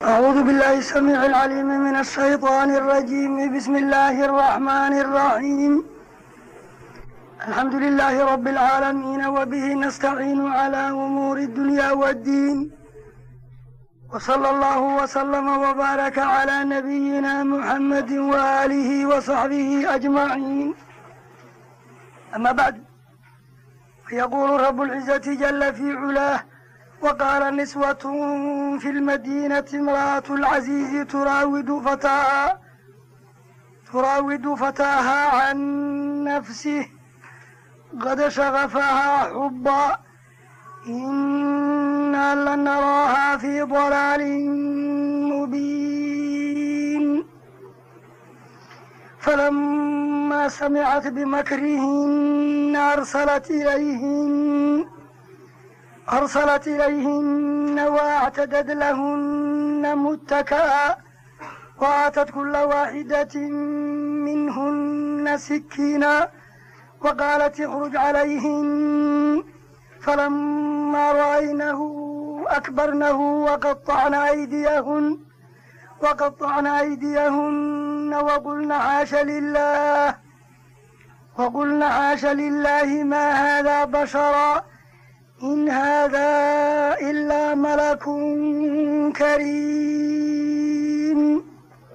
أعوذ بالله السميع العليم من الشيطان الرجيم بسم الله الرحمن الرحيم الحمد لله رب العالمين وبه نستعين على أمور الدنيا والدين وصلى الله وسلم وبارك على نبينا محمد وآله وصحبه أجمعين أما بعد فيقول رب العزة جل في علاه وقال نسوة في المدينة امرأة العزيز تراود فتاها تراود فتاها عن نفسه قد شغفها حبا إنا لنراها في ضلال مبين فلما سمعت بمكرهن أرسلت إليهن أرسلت إليهن واعتدت لهن متكئا وآتت كل واحدة منهن سكينا وقالت اخرج عليهن فلما رأينه أكبرنه وقطعن أيديهن وقطعن أيديهن وقلن حاش لله وقلن حاش لله ما هذا بشرا إن هذا إلا ملك كريم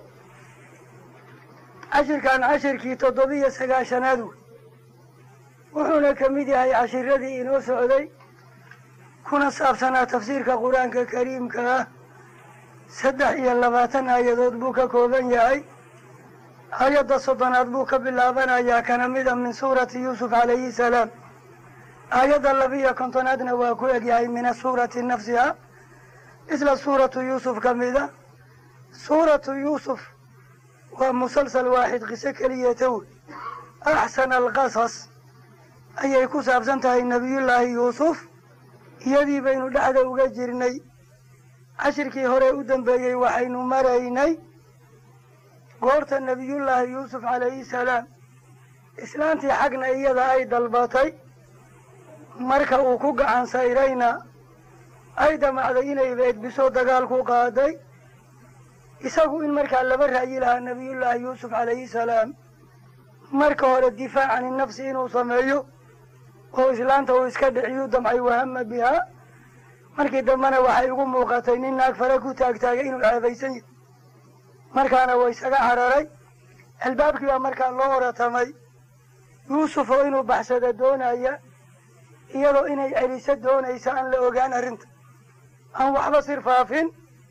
cashirkan cashirkii toddobiyo sagaashanaad wey wuxuuna ka mid yahay cashiradii inoo socday kuna saabsanaa tafsiirka qur-aanka kariimka ah saddex iyo labaatan aayadood buu ka kooban yahay aayadda soddonaad buu ka bilaabanayaa kana mida min suurati yuusuf calayhi salaam aayadda labiiyo kontonaadna waa ku egyahay min asuurati nafsiha isla suuratu yuusuf ka mida suuratu yuusuf waa musalsal waaxid qiso keliyeeta wey axsana alqasas ayay ku saabsan tahay nebiyullaahi yuusuf iyadii baynu dhexda uga jirnay cashirkii hore u dambeeyey waxaynu maraynay goorta nebiyullaahi yuusuf calayhi salaam islaantii xagna iyada ay dalbatay marka uu ku gacan sayrayna ay damacday inay beedbiso dagaal ku qaaday isagu in markaa laba ra'yi lahaa nebiyullaahi yuusuf calayhi salaam marka hore difaac cani nafsi inuu sameeyo oo islaanta uu iska dhiciyuu damcay wahama bihaa markii dambena waxay ugu muuqatay nin naag fare ku taagtaagay inuu ceebaysan yahay markaana waa isaga cararay albaabkii baa markaa loo oratamay yuusuf oo inuu baxsada doonaya iyadoo inay celiso doonaysa aan la ogaan arrinta aan waxba sir faafin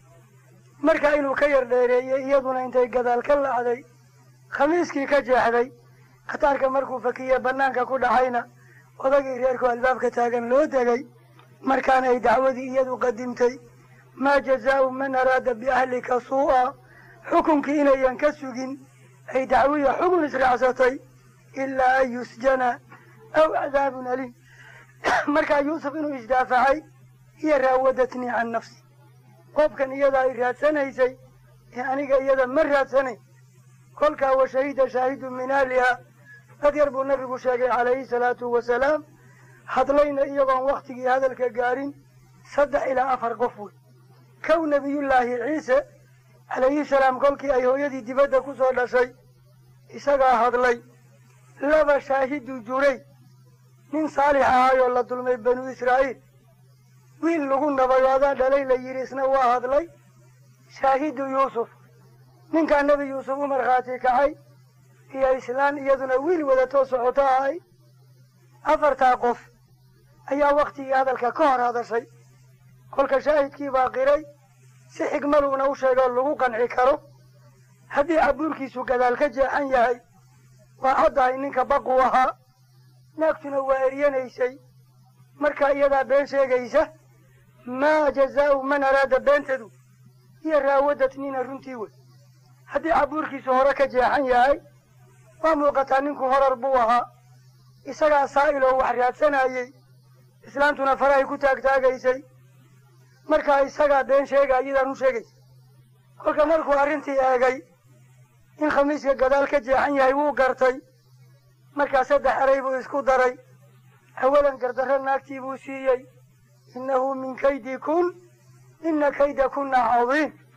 markaa inuu ka yar dheereeyey iyaduna intay gadaal ka lacday khamiiskii ka jeexday khataarka markuu fakiye bannaanka ku dhacayna odagii reerku albaabka taagan loo degay markaana ay dacwadii iyadu qadimtay maa jazaau man araada biahlika suu'a xukunkii inayan ka sugin ay dacwiya xukun israacsatay ilaa an yusjana aw cadaabun aliim markaa yuusuf inuu isdaafacay iyo raawadatnii can nafsi qoobkan iyada ay raadsanaysay ee aniga iyada ma raadsanayn kolkaa wa shahida shaahidu min ahliha dad yar buu nabigu sheegay calayhi salaatu wasalaam hadlayna iyagoon wakhtigii hadalka gaarin saddex ilaa afar qof wey kow nebiyullaahi ciise calayhi salaam kolkii ay hooyadii dibadda ku soo dhashay isagaa hadlay laba shaahidu juray nin saalix ahaayoo la dulmay banu israa'iil wiil lagu nabayo adaa dhalay la yidhi isna waa hadlay shaahidu yuusuf ninkaa nebi yuusuf u markhaati kacay iyo islaan iyaduna wiil wadatoo socoto ahay afartaa qof ayaa wakhtigii hadalka ka hor hadashay kolka shaahidkii baa qiray si xigmaduuna u sheegoo lagu qanci karo haddii cabuurkiisu gadaal ka jeexan yahay waa caddahay ninka baqu ahaa naagtuna waa eryanaysay markaa iyadaa been sheegaysa maa jazaau man araada beentadu iyo raawadatnina runtii wey haddii cabuurkiisu hore ka jeexan yahay waa muuqataa ninku horar buu ahaa isagaa saa'iloo wax raadsanayey islaantuna farahay ku taagtaagaysay markaa isagaa been sheega iyadaan u sheegaysa kolka markuu arrintii eegay in khamiiska gadaal ka jeexan yahay wuu gartay markaa saddex eray buu isku daray awalan gardarro naagtii buu siiyey innahu min kaydi kun ina kayda kunna cadiim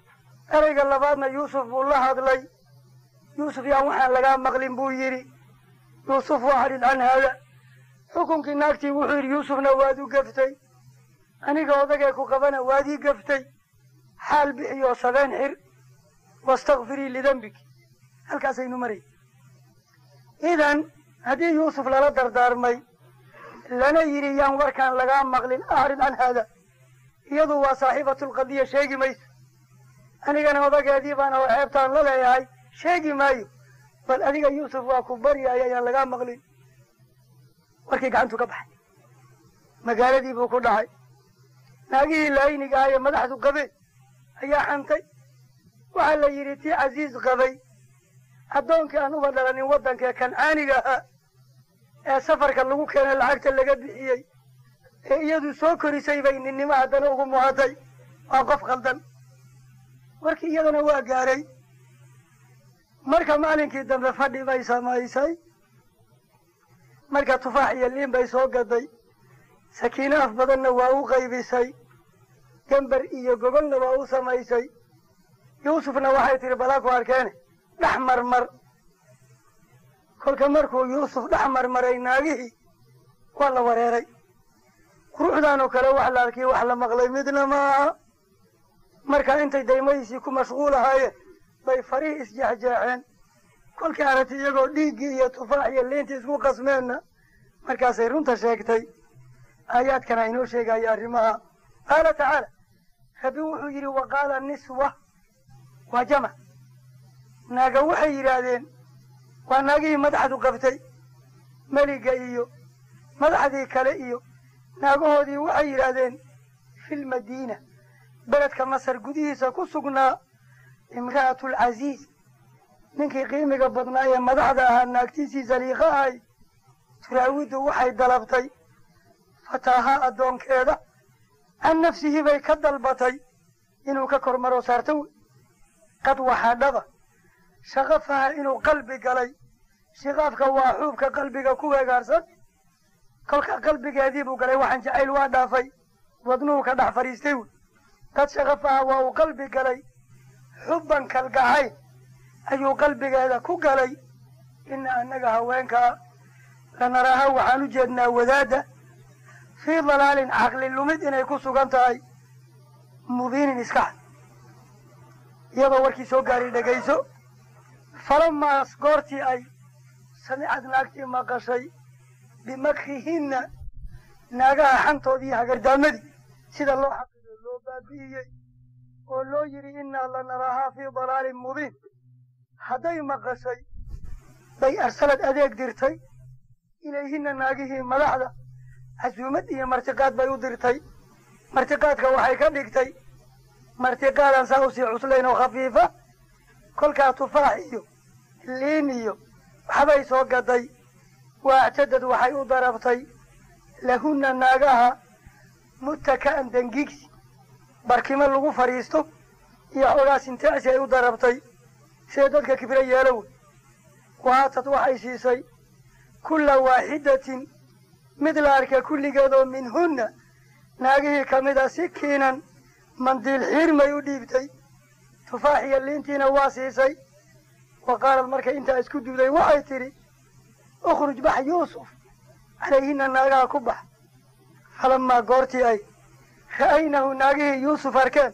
ereyga labaadna yuusuf buu la hadlay yuusuf yaan waxaan lagaa maqlin buu yidhi yuusuf waxadhid can haada xukunkii naagtii wuxuu yidhi yuusufna waad u gaftay aniga odagee ku qabana waad ii gaftay xaal bixiyoo sabeen xir wastakfirii lidembiki halkaasaynu maray idan haddii yuusuf lala dardaarmay lana yidhi yaan warkaan lagaa maqlin acrid can haada iyadu waa saaxiibatulqadiya sheegi mayso anigana odageedii baan oo ceebtaan la leeyahay sheegi maayo bal adiga yuusuf waa ku baryaya yaan lagaa maqlin warkii gacantu ka baxay magaaladii buu ku dhacay naagihii laayniga ah ee madaxdu qabeen ayaa xantay waxaa la yidhi tii casiis qabay addoonkii aan uba dhalanin waddankee kancaaniga ahaa ee safarka lagu keenay lacagta laga bixiyey ee iyadu soo korisay bay ninnimo haddana ugu muhatay waa qof khaldan warkii iyadana waa gaaray marka maalinkii dambe fadhi bay samaysay marka tufaax iyo liin bay soo gaday sakiino af badanna waa u qaybisay gambar iyo gogolna waa u samaysay yuusufna waxay tihi balaa ku arkeene dhex marmar kolka markuu yuusuf dhex marmaray naagihii waa la wareeray quruxdan oo kale wax la arkii wax la maqlay midna ma aha marka intay daymadiisii ku mashquul ahaayeen bay farihii isjeexjeexeen kolkii aragti iyagoo dhiiggii iyo tufaax iyo liintii isku qasmeenna markaasay runta sheegtay aayaadkana inoo sheegaya arrimaha qaala tacaala rabbi wuxuu yidhi wa qaala niswa waa jamac naaga waxay yidhaahdeen waa naagihii madaxdu qabtay meliga iyo madaxdii kale iyo naagahoodii waxay yidhaahdeen filmadiina beledka masar gudihiisa ku sugnaa imra'atulcasiiz ninkii qiimiga badnaa ee madaxda ahaa naagtiisii saliiqa ahay turaawidu waxay dalabtay fataahaa addoonkeeda can nafsihi bay ka dalbatay inuu ka kor maro saarto wey qad waxaa dhaba shaqafaha inuu qalbi galay shiqaafka waa xuubka qalbiga ku weegaarsan kolka qalbigeedii buu galay waxaan jacayl waa dhaafay wadnuhu ka dhex fadhiistay wey qad shaqafaha waa uu qalbi galay xubban kalgacayl ayuu qalbigeeda ku galay ina annaga haweenkaa lanaraaha waxaan u jeednaa wadaadda fii dalaalin caqli lumid inay ku sugan tahay mubiinin iska cad iyadoo warkii soo gaaray dhegayso falamaas goortii ay samicad naagtii maqashay bimakrihinna naagaha xantoodii hagardaamadii sida loo xaqido loo baabi'iyey oo loo yidhi innaa lanaraahaa fii dalaalin mubiin hadday maqashay bay arsalad adeeg dirtay ilayhinna naagihii madaxda casuumad iyo martiqaad bay u dirtay martiqaadka waxay ka dhigtay martiqaadan saa usii cuslayn oo khafiifa kolkaa tufaax iyo liin iyo waxbay soo gaday waactadad waxay u darabtay lahunna naagaha mutaka'an dengigsi barkimo lagu fadhiisto iyo xoogaa sintaacsi ay u darabtay siday dadka kibro yeelo wey waatad waxay siisay kulla waaxidatin mid la arka kulligeed oo minhunna naagihii ka mid a si kiinan mandiil xiirmay u dhiibtay tufaax iyo liintiina waa siisay wa qaalad markay intaa isku duuday waxay tidhi ukhruj bax yuusuf calayhina naagaha ku bax falamaa goortii ay ra'aynahu naagihii yuusuf arkeen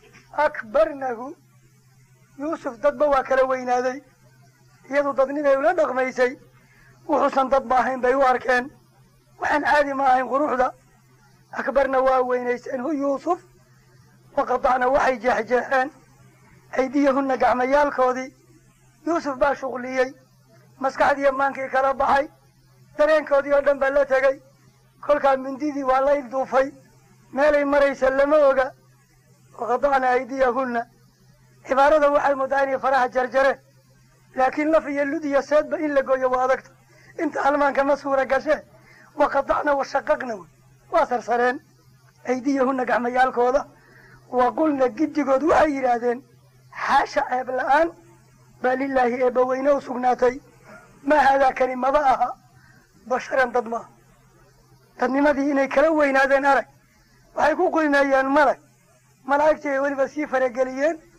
akbarnahu yuusuf dadba waa kala weynaaday iyadu dadniday ula dhaqmaysay wuxuusan dadba ahayn bay u arkeen waxaan caadi ma ahayn quruxda akbarna waa weynayseen hu yuusuf waqadacna waxay jeexjeexeen aydiyahunna gacmayaalkoodii yuusuf baa shuqliyey maskaxdiiyo maankii kala baxay dareenkoodii oo dhan baa la tegey kolkaa mindidii waa la ilduufay meelay maraysa lama oga waqadacna aydiyahunna cibaarada waxay muddaa inay faraha jarjareen laakiin laf iyo lud iyo seedba in la gooyo waa adagta inta halmaanka ma suura gasheen waqadacna washaqaqna wey waa sarsareen aydiyahunna gacmayaalkooda wa qulna giddigood waxay yidhaahdeen xaasha ceeb la'aan baa lilaahi eebbaweyne u sugnaatay maa haadaa kani maba aha basharan dad maaha dadnimadii inay kala weynaadeen arag waxay ku qiimeeyeen malag malaa'igtii ay weliba sii farageliyeen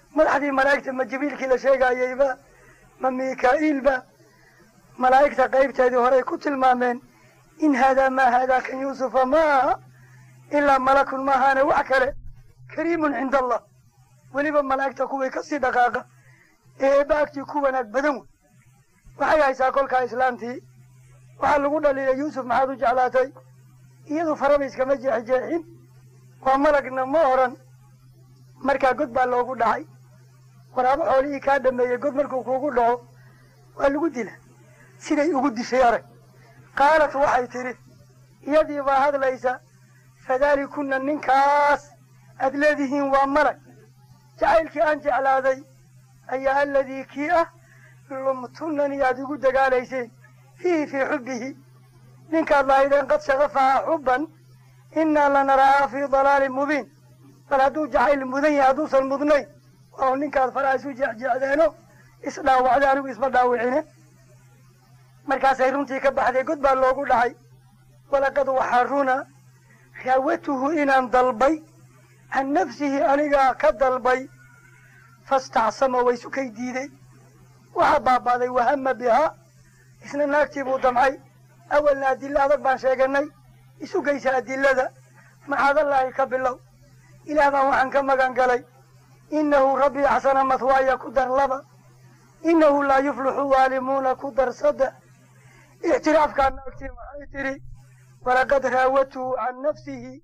madaxdii malaa'igta ma jibriilkii la sheegayeyba ma mikaa'iilba malaa'igta qaybteedii horey ku tilmaameen in haadaa maa haadaa kan yuusufa ma aha ilaa malakun maahaane wax kale kariimun cinda allah weliba malaa'igta kuwii kasii dhaqaaqa ee eebba agtii ku wanaag badan wey waxay haysaa kolkaa islaamtii waxaa lagu dhaliilay yuusuf maxaad u jeclaatay iyadu faraba iskama jeexjeexin waa malagna ma oran markaa god baa loogu dhacay waraabo xoolihii kaa dhameeyey god markuu kuugu dhaco waa lagu dila siday ugu dishay arag qaalat waxay tidhi iyadii baa hadlaysa fadaalikuna ninkaas aad leedihiin waa malag jacaylkii aan jeclaaday ayaa aladii kii ah lumtunanii aad igu dagaalayseen fiihi fii xubbihi ninkaad lahaydeen qad shagafahaa xubban innaa lanarahaa fii dalaalin mubiin bal hadduu jacayl mudan yahay hadduusan mudnayn waa ninkaad faraha isu jeexjeexdeeno isdhaawacday anigu isma dhaawicine markaasay runtii ka baxday god baa loogu dhacay walaqad waxaa runa raawatuhu inaan dalbay can nafsihi anigaa ka dalbay fastacsama way sukay diiday waxaa baabaaday wahama bihaa isna naagtii buu damcay awalna adilo adag baan sheeganay isugaysa adilada maxaadallaahi ka bilow ilaah baan waxaan ka magan galay innahu rabbii axsana mathwaaya ku dar laba innahu laa yuflixu waalimuuna ku dar saddex ictiraafkaa naagtii maxay tidhi walaqad raawatuhu can nafsihi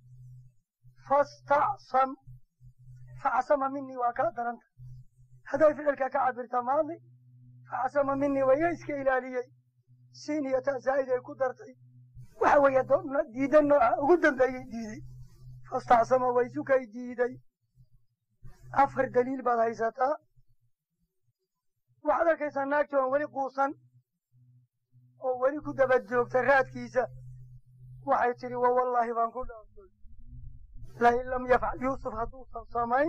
fastacsam facsama minii waa kaa daranta hadday ficilka ka cabirta maadi facsama minii waya iska ilaaliyey siin iyo ta zaa'id ay ku dartay waxa weeye diida nooca ugu dambeeyey diiday fastacsama way sukay diiday afar daliil baad haysataa waxaad arkaysaa naagti oon weli quusan oo weli ku daba joogta raadkiisa waxay tidhi wa wallaahi baan ku dhaafay lain lam yafcal yuusuf hadduusan samayn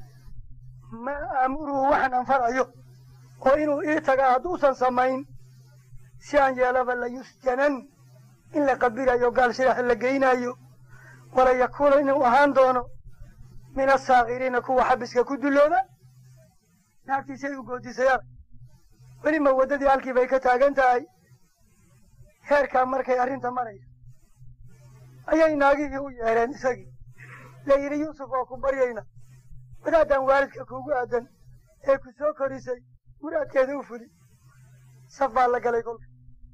maa aamuruhu waxaan anfarayo oo inuu ii tagaa hadduusan samayn si aan yeelaba la yusjanan in la qabirayo gaal shirax la geynayo wala yakuuna inuu ahaan doono min asaakiriina kuwa xabiska ku dullooba naagtiisay u goodisay arag welima waddadii halkii bay ka taagan tahay heerkaa markay arrinta maraysa ayay naagihii u yeedheen isagii la yidhi yuusuf waa ku baryayna wadaadaan waalidka kuugu aadan ee ku soo korisay muraadkeeda u fuli saf baa la galay kolka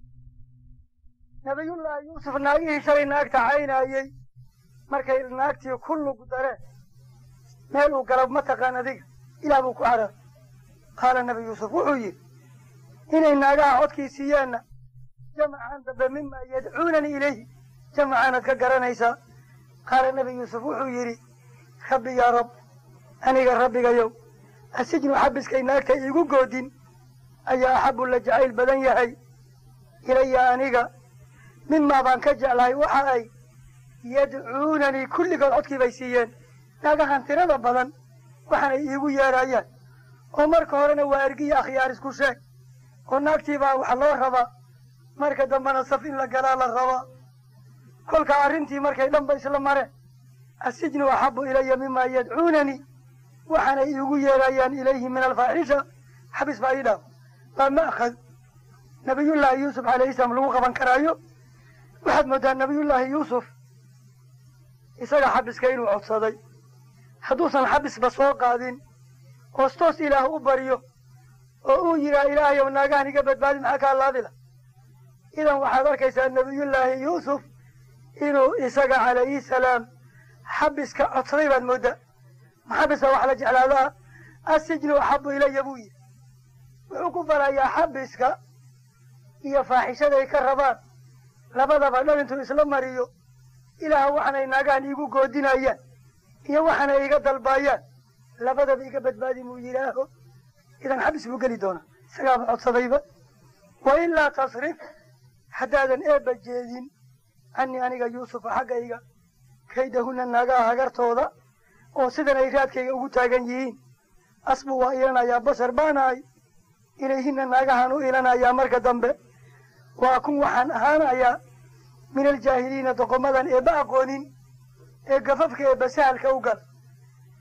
nabiyullaahi yuusuf naagihii shalay naagta caynaayey markay naagtii ku lug dareen meel uu gala mataqaan adiga ilaah buu ku carar qaala nabi yuusuf wuxuu yidhi inay naagaha codkii siiyeenna jamacan dambe mima yadcuunanii ilayhi jamacaanaad ka garanaysaa qaala nabi yuusuf wuxuu yidhi rabbi yaa rab aniga rabbigayow asijnu xabiskay naagta iigu goodin ayaa axabu la jacayl badan yahay ilaya aniga mimaa baan ka jeclahay waxa ay yadcuunanii kulligood codkii bay siiyeen naagahan tirada badan waxaanay iigu yeedhayaan oo marka horena waa ergiya akhyaar isku sheeg oo naagtiibaa wax loo rabaa marka dambena saf in la galaa la rabaa kolkaa arrintii markay dhanba isla mareen asijnu axabu ilaya mimaa yadcuunanii waxaanay iigu yeedhayaan ilayhi min alfaaxisha xabis baa ii dhaaf waa ma'khad nabiyullaahi yuusuf calayhi salaam lagu qaban karaayo waxaad moodaa nabiyullaahi yuusuf isaga xabiska inuu codsaday hadduusan xabisba soo qaadin hoostoos ilaah u baryo oo uu yidhaha ilaahayow naagahan iga badbaadi maxaa kaa laadila idan waxaad arkaysaa nabiyullaahi yuusuf inuu isaga calayhi salaam xabiska codsaday baad mooddaa maxabiska wax la jeclaadaa asijnu axabu ilaya buu yidhi wuxuu ku falayaa xabiska iyo faaxishaday ka rabaan labadaba dhan intuu isla mariyo ilaah waxaanay naagahan iigu goodinayaan iyo waxaanay iga dalbaayaan labadaba iga badbaadi muu yidhaaho idan xabis buu geli doonaa isagaaba codsadayba wa ilaa tasrif haddaadan eebba jeedin canii aniga yuusufa xaggayga kaydahunna naagaha hagartooda oo sidan ay raadkayga ugu taagan yihiin asbu waa ilanayaa bashar baanahay ilayhinna naagahan u ilanayaa marka dambe waa kun waxaan ahaanayaa min aljaahiliina doqomadan eebba aqoonin ee gafafka eebba sahalka u gal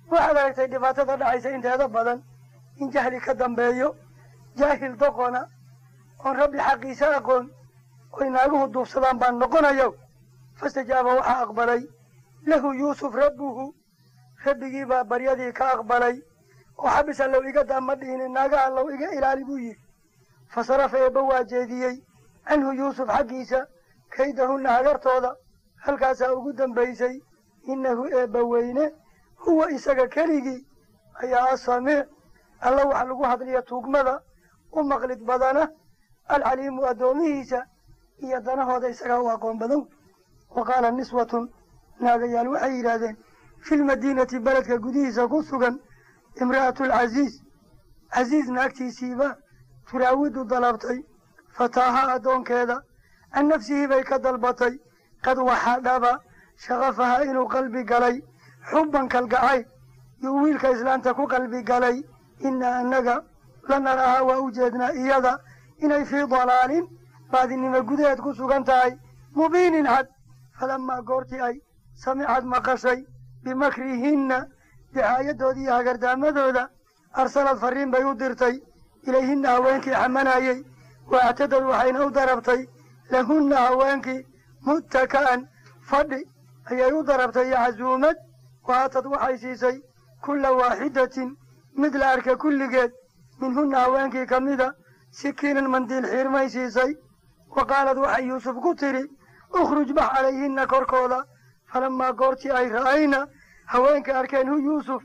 waxaad aragtay dhibaatada dhacaysa inteeda badan in jahli ka dambeeyo jaahil doqona oon rabbi xaqiisa aqoon oy naaguhu duufsadaan baan noqonayo fastajaaba waxaa aqbalay lahu yuusuf rabbuhu rabbigii baa baryadii ka aqbalay oo xabis allow iga daa ma dhihine naaga allow iga ilaali buu yidhi fasarafa eebba waa jeediyey canhu yuusuf xaggiisa kaydahunna hagartooda halkaasaa ugu dambaysay innahu eebba weyne huwa isaga keligii ayaa asamiic alla waxa lagu hadliya tuugmada u maqlid badana alcaliimu addoomihiisa iyo danahooda isagaa u aqoon badan wa qaala niswatun naagayaal waxay yidhaahdeen fi lmadiinati beledka gudihiisa ku sugan imra'atu alcasiiz casiiz naagtiisiiba turaawidu dalabtay fataaha addoonkeeda can nafsihii bay ka dalbatay qad waxaa dhaba shaqafaha inuu qalbi galay xubban kalgacayl yuu wiilka islaanta ku qalbi galay inna annaga la narahaa waa u jeednaa iyada inay fii dalaalin baadinimo gudaheed ku sugan tahay mubiinin cad falamaa goortii ay samicad maqashay bimakrihinna dicaayadoodii iyo hagardaamadooda arsalad farriin bay u dirtay ilayhinna haweenkii xamanayey wa actadad waxayna u darabtay lahunna haweenkii muttaka'an fadhi ayay u darabtay iyo casuumad waatad waxay siisay kulla waaxidatin mid la arka kulligeed minhunna haweenkii ka mida sikiinan mandiil xiirmay siisay wa qaalad waxay yuusuf ku tidhi ukhruj bax calayhinna korkooda falamaa goortii ay ra'ayna haweenkay arkeen hu yuusuf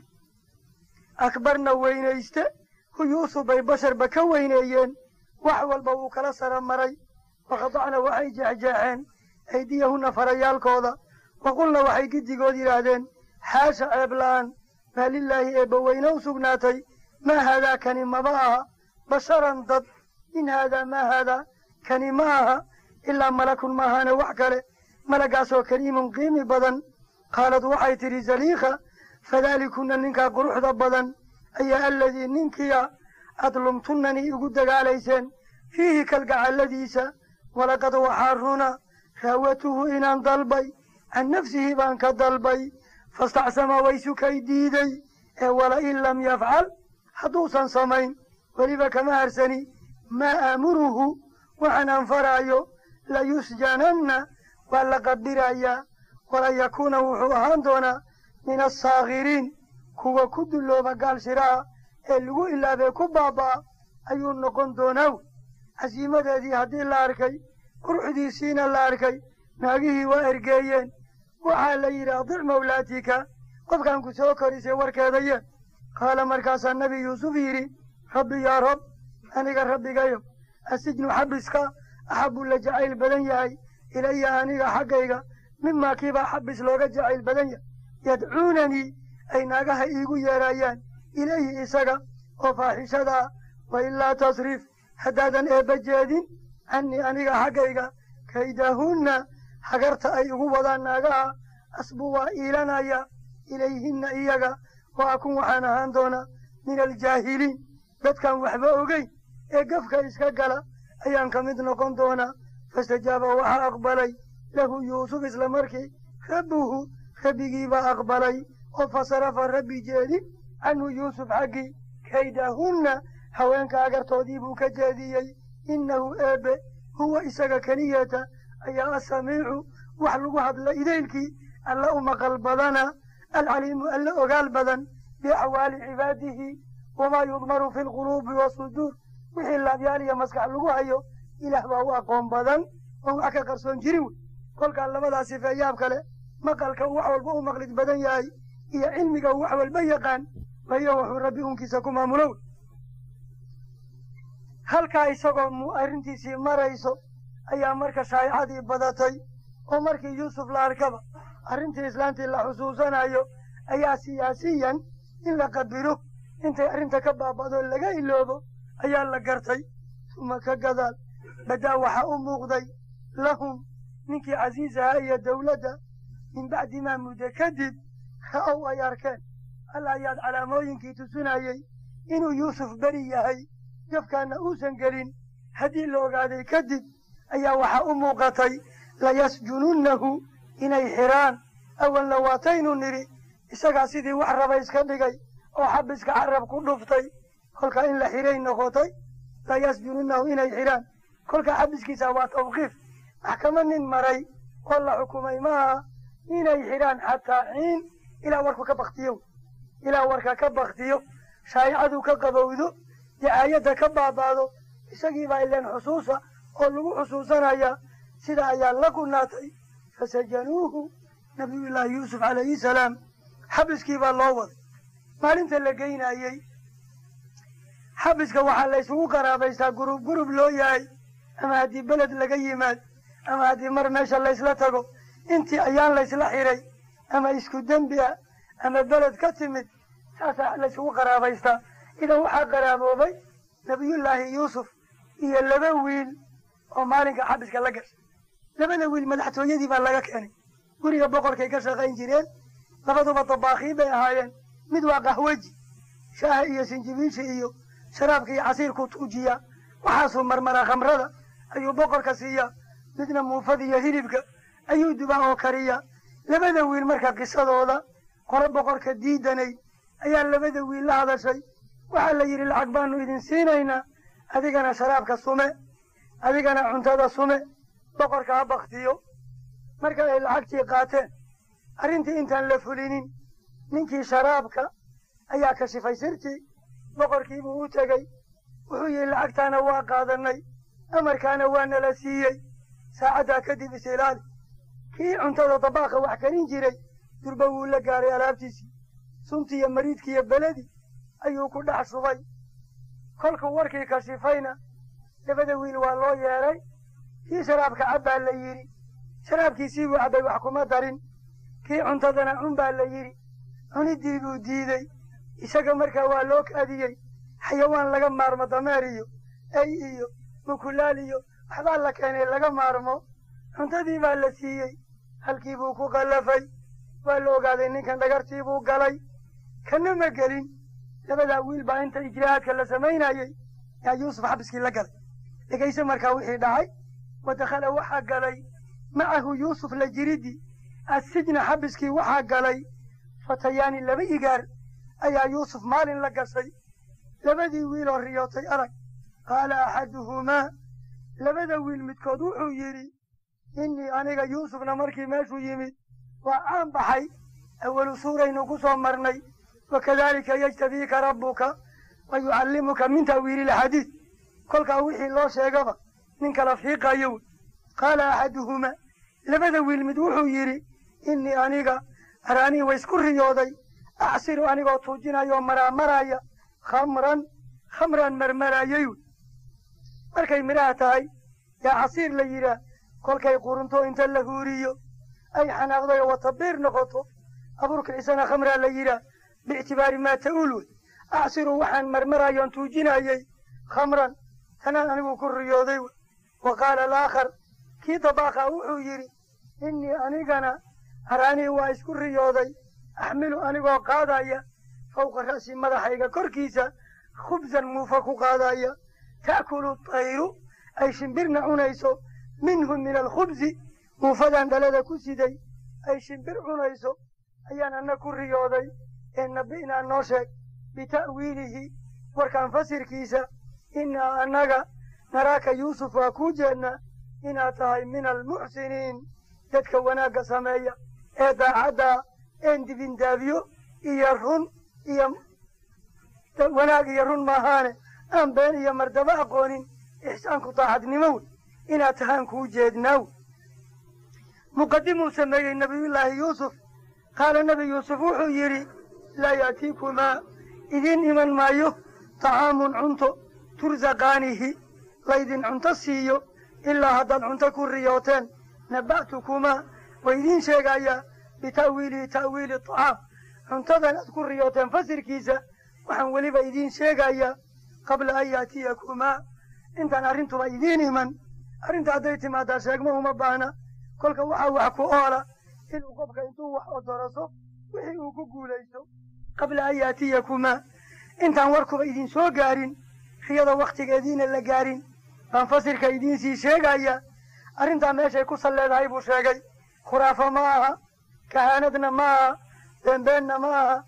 akbarna weynayste hu yuusuf bay basharba ka weyneeyeen wax walba wuu kala sara maray waqadacna waxay jeexjeexeen aydiyahunna farayaalkooda waqulna waxay giddigood yidhaahdeen xaasha ceebla'aan maa lilaahi eebba weyne u sugnaatay maa haadaa kani maba aha basharan dad in haadaa maa haadaa kani ma aha ilaa malakun maahaane wax kale malagaasoo kariimun qiimi badan qaalad waxay tidhi zaliikha fadaalikuna ninkaa quruxda badan ayaa aladii ninkiya aad lumtunnanii igu dagaalayseen fiihi kalgacalladiisa walaqad waxaa runa raawatuhu inaan dalbay can nafsihi baan ka dalbay fastacsama waysu kay diiday ee walain lam yafcal hadduusan samayn weliba kama harsani maa aamuruhu waxaan anfaraayo layusjananna waa la qabdirayaa walan yakuuna wuxuu ahaan doonaa min assaakiriin kuwa ku dullooba gaal shiraha ee lagu ilaabee ku baaba'a ayuu noqon doonaaw casiimadeedii haddii la arkay quruxdiisiina la arkay naagihii waa ergeeyeen waxaa la yidhi adic mawlaatika qofkaan ku soo korisay warkeeda yeen qaala markaasaa nebi yuusuf yidhi rabbi yaa rab aniga rabbigayo asijnu xabiska axabu la jacayl badan yahay ilaya aniga xaggayga mimaa kiibaa xabis looga jacayl badan yahay yadcuunanii ay naagaha iigu yeerayaan ilayhi isaga oo faaxishada ah wa ilaa tasriif haddaadan eebba jeedin cannii aniga xaggayga kaydahunna hagarta ay igu wadaan naagaha asbu waa iilanaya ilayhinna iyaga wa akun waxaan ahaan doonaa min aljaahiliin dadkaan waxba ogeyn ee gafka iska gala ayaan ka mid noqon doonaa fastajaaba waxaa aqbalay lahu yuusuf isla markii rabbuhu rabbigiibaa aqbalay oo fasarafa rabbi jeedi canhu yuusuf xaggii kaydahunna haweenka hagartoodii buu ka jeediyey innahu eebbe huwa isaga keliyata ayaa asamiicu wax lagu hadla idaylkii alla u maqal badana alcaliimu alla ogaal badan biaxwaali cibaadihi wamaa yudmaru fi lquluubi wasuduur wixii laabyaal iyo maskax lagu hayo ilaah baa u aqoon badan oon wax ka qarsoon jirin wey kolkaa labadaa sifee yaab kale maqalka uu wax walba u maqlid badan yahay iyo cilmiga uu wax walba yaqaan wayo wuxuu rabbi unkiisa ku maamulow halkaa isagoo mu arrintiisii marayso ayaa marka shaayicadii badatay oo markii yuusuf la arkaba arrintii islaantii la xusuusanayo ayaa siyaasiyan in la qabiro intay arrinta ka baaba'doo laga iloobo ayaa la gartay uma ka gadaal badaa waxaa u muuqday lahum ninkii casiisahaa iyo dawladda min bacdi maa muddo kadib ra'ow ay arkeen alla ayaad calaamooyinkii tusinayey inuu yuusuf beri yahay jafkaana uusan gelin haddii la ogaaday kadib ayaa waxaa u muuqatay layasjununnahu inay xiraan awalna waataynu nidhi isagaa sidii wax raba iska dhigay oo xabiska carab ku dhuftay kolkaa in la xiray noqotay la yasjununahu inay xiraan kolkaa xabiskiisa waa tawqiif maxkama nin maray oo la xukumay maaha inay xidhaan xataa xiin ilaa warku ka baktiyo ilaa warka ka baktiyo shaayicadu ka qabowdo dicaayadda ka baabaado isagiibaa ileen xusuusa oo lagu xusuusanaya sida ayaa la gunaatay fasajanuuhu nabiyullaahi yuusuf calayhi salaam xabiskii baa loo waday maalinta la geynayey xabiska waxaa la ysugu qaraabaystaa gurub gurub loo yahay ama haddii beled laga yimaad ama haddii mar meesha laysla tago intii ayaan laysla xiray ama isku dembi ah ama beled ka timid saasaa laysugu qaraabaystaa idan waxaa qaraaboobay nabiyullaahi yuusuf iyo laba wiil oo maalinka xabiska la gashay labada wiil madaxtooyadii baa laga keenay guriga boqorkay ka shaqayn jireen labaduba dabaakiin bay ahaayeen mid waa qahweji shaaha iyo sinjibiisha iyo sharaabka iyo casiirku tuujiyaa waxaasuu marmaraa khamrada ayuu boqorka siiyaa midna muufada iyo hilibka ayuu dubaa oo kariyaa labada wiil marka qisadooda qore boqorka diidanay ayaa labada wiil la hadashay waxaa la yidhi lacag baanu idin siinaynaa adigana sharaabka sume adigana cuntada sume boqorka ha baktiyo marka ay lacagtii qaateen arrintii intaan la fulinin ninkii sharaabka ayaa kashifay sirtii boqorkiibuu u tegey wuxuu yihi lacagtaana waa qaadanay amarkaana waa nala siiyey saacaddaa kadib is ilaali kii cuntada dabaaqa wax karin jiray durba wuu la gaaray alaabtiisii suntii iyo mariidkii iyo beledii ayuu ku dhex shubay kolkuu warkii kashifayna labada wiil waa loo yeedhay kii sharaabka cab baa la yidhi sharaabkiisii buu cabbay wax kuma darin kii cuntadana cun baa la yidhi cuniddii buu diidey isaga markaa waa loo kaadiyey xayawaan laga maarmo dameer iyo ey iyo mukulaal iyo waxbaa la keenay laga maarmo cuntadii baa la siiyey halkii buu ku qallafay waa la ogaaday ninkan dhagartii buu galay kana ma gelin labadaa wiil baa inta ijraa'aadka la samaynayey yaa yuusuf xabiskii la galay dhegayse markaa wixii dhacay wa dakhala waxaa galay macahu yuusuf la jiriddi assijna xabiskii waxaa galay fatayaani laba igaar ayaa yuusuf maalin la gashay labadii wiiloo riyootay arag qaala axaduhumaa labada wiil midkood wuxuu yidhi innii aniga yuusufna markii meeshuu yimid waa caan baxay awalu suuraynu ku soo marnay wakadaalika yajtabiika rabbuka wa yucallimuka min ta'wiili ilxadiid kolkaa wixii loo sheegaba nin kala fiiqayo wey qaala axaduhumaa labada wiil mid wuxuu yidhi innii aniga araanii wa isku riyooday acsiru anigoo tuujinayoo maraamaraya khamran khamran marmarayay wey markay midhaha tahay yaa casiir la yidhaah kolkay qurunto inta la huuriyo ay xanaaqday oo watabiir noqoto abuurkicisana khamraa la yidhaah biictibaari maa ta'uul wey acsiru waxaan marmarayoon tuujinayey khamran tanaan anigu ku riyooday wey wa qaala alaakhar kii dabaaqa wuxuu yidhi innii anigana haraanii waa isku riyooday axmilu anigoo qaadaya fawqa ra'si madaxayga korkiisa khubsan muufa ku qaadaya ta'kulu tayru ay shimbirna cunayso minhu min alkhubsi muufadan dhalada ku siday ay shimbir cunayso ayaan anna ku riyooday ee nabi'naa noo sheeg bita'wiilihi warkaan fasirkiisa innaa annaga naraaka yuusuf waa kuu jeednaa inaad tahay min almuxsiniin dadka wanaagga sameeya ee daacaddaa een dibindaabiyo iyo run iyo wanaag iyo run maahaane aan been iyo mardabo aqoonin ixsaanku daacadnimo wey inaad tahaan kuu jeednaa wey muqadimuu sameeyey nebiyullaahi yuusuf qaala nebi yuusuf wuxuu yidhi laa ya'tiikumaa idiin iman maayo طacaamun cunto tursaqaanihi laydin cunto siiyo ilaa haddaad cunto ku riyooteen naba'tukumaa wa idiin sheegayaa bita'wiilihi ta'wiili طacaam cuntadan aad ku riyooteen fasirkiisa waxaan weliba idiin sheegayaa qabla an yaatiyakumaa intaan arrintuba idiin iman arrinta hadday timaadaa sheegma uma baahna kolka waxaa wax ku oola inuu qofka intuu wax odoroso wixii uu ku guulaysto qabla an yaatiyakumaa intaan warkuba idin soo gaarin riyada wakhtigeediina la gaarin baan fasirka idiin sii sheegaya arrintaa meeshay ku salleedahay buu sheegay khuraafo ma aha kahaanadna ma aha beenbeenna ma aha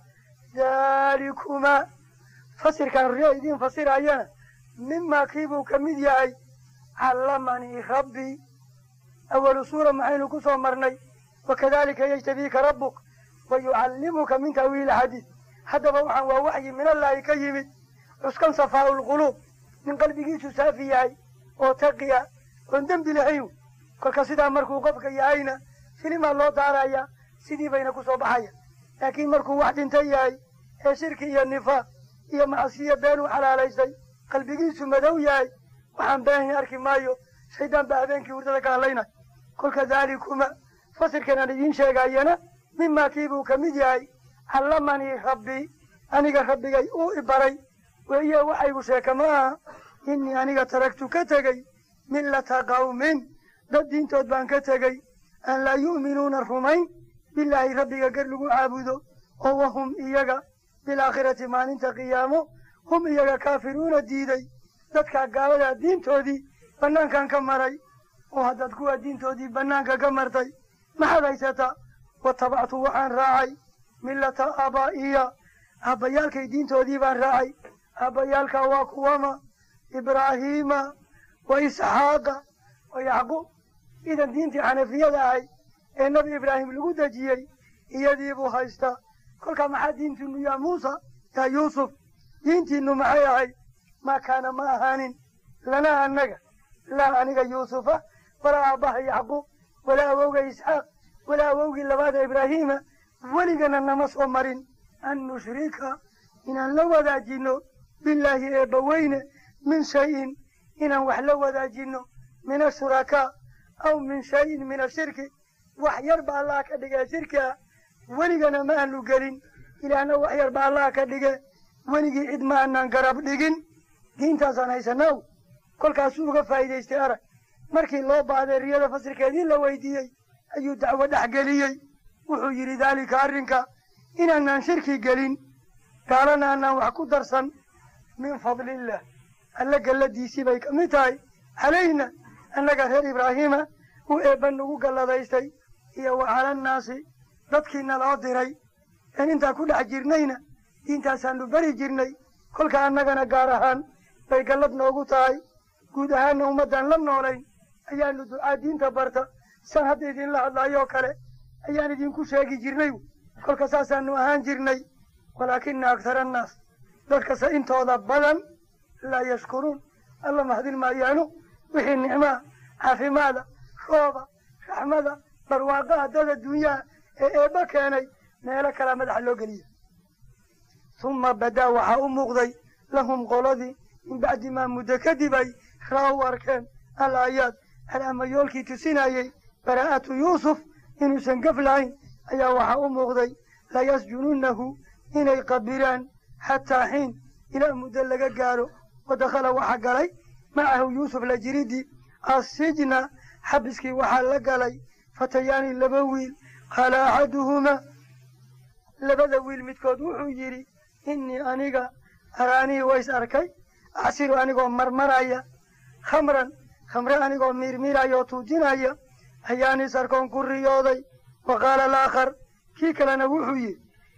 daalikumaa fasirkaan riya idiin fasirayana mimaa kiibuu ka mid yahay callamanii rabbii awalu suura maxaynu ku soo marnay wakadalika yajtabiika rabbuk wa yucallimuka min ta'wiili xadiid haddaba waxaan waa waxyi minallaahi ka yimid cuskan safaa'u lquluub nin qalbigiisu saafi yahay oo taqiya oon dembi lahayn kolka sidaa markuu qofka yahayna filimaa loo daarayaa sidii bayna ku soo baxaya laakiin markuu wax dhintan yahay ee shirki iyo nifaaq iyo macsiyo beenuu xalaalaystay qalbigiisu madow yahay waxaan beenhi arki maayo shaydaan baa habeenkii hurdada ka hadlaynay kolka daalikuma fasirkan aan idiin sheegayana mimaa kiibuu ka mid yahay callamanii rabbii aniga rabbigay uu ibaray weeye waxaygu sheeka ma aha innii aniga taragtu ka tegey millata qawmin dad diintood baan ka tegey aan laa yu'minuuna rumayn bilaahi rabbiga gar lagu caabudo oo wahum iyaga bilaakhirati maalinta qiyaamo hum iyaga kaafiruuna diiday dadkaa gaaladaa diintoodii bannaankan ka maray oo haddaad kuwa diintoodii bannaanka ka martay maxaad haysataa watabactu waxaan raacay millata aabaa'iya aabbayaalkay diintoodii baan raacay aabbayaalka waa kuwama ibraahiima wa isxaaqa wa yacquub idan diintii xanafiyada ahay ee nebi ibraahim lagu dejiyey iyadiibuu haystaa kolkaa maxaa diintiinu yaa muusa yaa yuusuf diintiinu maxay ahayd maa kaana ma ahaanin lanaa annaga laa aniga yuusufa walaa aabbaha yacquub walaa awowga isxaaq walaa awowgii labaada ibraahiima weligana nama soo marin an nushrika inaan la wadaajinno bilaahi eebbaweyne min shayin inaan wax la wadaajinno min ashurakaa aw min shayin min ashirki wax yar ba allaha ka dhige shirki ah weligana ma aanu gelin ilaahna wax yar ba allaha ka dhige weligii cid ma aanaan garab dhigin diintaasaan haysanaw kolkaasuu uga faa'iidaystay arag markii loo baahday riyada fasirkeedii la weydiiyey ayuu dacwo dhex geliyey wuxuu yidhi daalika arrinka inaanaan shirki gelin gaalana aanaan wax ku darsan min fadliillah alla galladiisii bay ka mid tahay calayna annaga reer ibraahiima uu eebba nagu galladaystay iyo wa calannaasi dadkiina loo diray een intaa ku dhex jirnayna diintaasaanu beri jirnay kolka annagana gaar ahaan bay gallad noogu tahay guud ahaanna ummaddaan la noolayn ayaanu ducaa diinta barta san hadda idinla hadlaayoo kale ayaan idinku sheegi jirnay kolka saasaanu ahaan jirnay walaakina aktara annaas dadkase intooda badan laa yashkuruun alla mahadin maayaanu wixii nicmaa caafimaada rooba raxmada barwaaqaha dad adduunyaha ee eebba keenay meelo kalaa madaxa loo geliya uma badaa waxaa u muuqday lahum qoladii min bacdi maa muddo kadib ay raa u arkeen al aayaad alaamayoolkii tusinayey baraa'atu yuusuf inuusan gaf lahayn ayaa waxaa u muuqday layasjununahu inay qabilaan xataa xiin ilaa muddo laga gaaro wadakhala waxaa galay macahu yuusuf la jiridii assijna xabiskii waxaa la galay fatayaani laba wiil qaala axaduhumaa labada wiil midkood wuxuu yidhi innii aniga araanii ways arkay acsiru anigoo marmaraya khamran khamre anigoo miirmiiraya oo tuujinaya ayaan is arkoon ku riyooday wa qaala alaakhar kii kalena wuxuu yidhi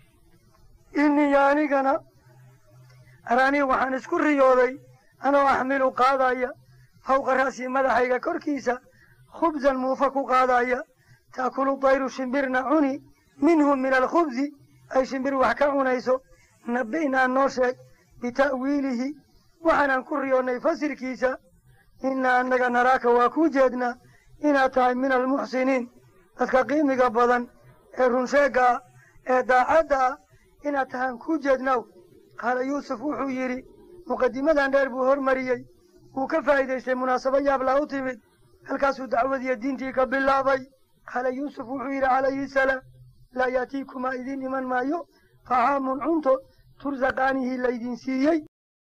innii anigana araanii waxaan isku riyooday anoo axmilu qaadaya fawqa ra'sii madaxayga korkiisa khubsan muufa ku qaadaya taakulu dayru shimbirna cuni minhu min alkhubsi ay shimbir wax ka cunayso nabi'naa noo sheeg bita'wiilihi waxaanaan ku riyoonnay fasirkiisa innaa annaga naraaka waa kuu jeednaa inaad tahay min almuxsiniin dadka qiimiga badan ee runsheegga ah ee daacadda ah inaad tahaan kuu jeednaaw qaala yuusuf wuxuu yidhi muqadimadan dheer buu hormariyey wuu ka faa'iidaystay munaasabo yaablaa u timid halkaasuu dacwadiiyo diintii ka bilaabay qaala yuusuf wuxuu yidhi calayhi salaam laa yaatiikumaa idiin iman maayo طacaamun cunto tursaqaanihii laydin siiyey